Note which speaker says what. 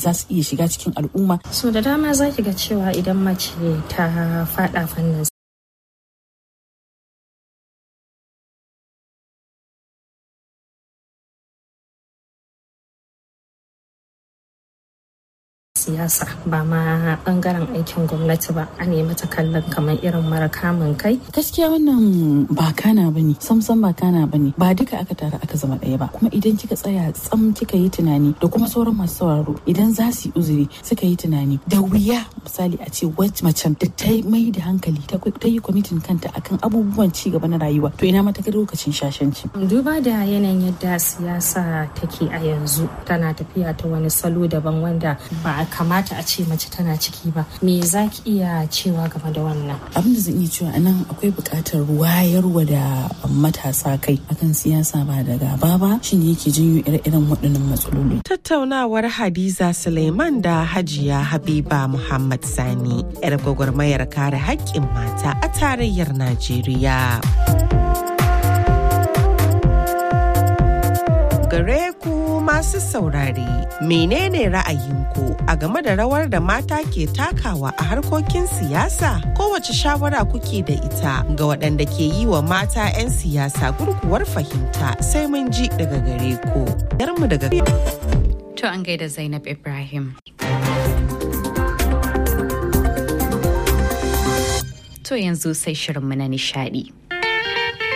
Speaker 1: za su iya shiga cikin al'umma
Speaker 2: so da dama za ki ga cewa idan mace ta fada fannin siyasa ba ma bangaren aikin gwamnati ba a nemi ta kallon kamar irin mara kamun kai
Speaker 1: gaskiya wannan ba kana bane samsam ba kana bane ba duka aka tara aka zama ɗaya ba kuma idan kika tsaya tsam kika yi tunani da kuma sauran masu sauraro idan za su yi uzuri suka yi tunani da wuya misali a ce wacce macen da ta mai da hankali ta yi kwamitin kanta akan abubuwan ci gaba na rayuwa to ina mata lokacin shashanci
Speaker 2: duba da yanayin yadda siyasa take a yanzu tana tafiya ta wani salo daban wanda ba a kamata a ce mace tana ciki ba me za ki iya cewa game da wannan
Speaker 1: abin da zan iya cewa anan akwai buƙatar wayarwa da matasa kai akan siyasa ba da gaba ba shine yake janyo ire-iren waɗannan matsaloli
Speaker 3: tattaunawar hadiza suleiman da hajiya habiba muhammad sani yar gwagwarmayar kare haƙƙin mata a tarayyar najeriya gare ku masu saurare menene ra'ayinku a game da rawar da mata ke takawa a harkokin siyasa kowace shawara kuke da ita ga waɗanda ke yi wa mata 'yan siyasa gurguwar fahimta sai mun ji daga gare ku yarmu daga
Speaker 4: to an gaida zainab ibrahim to yanzu sai shirinmu na nishadi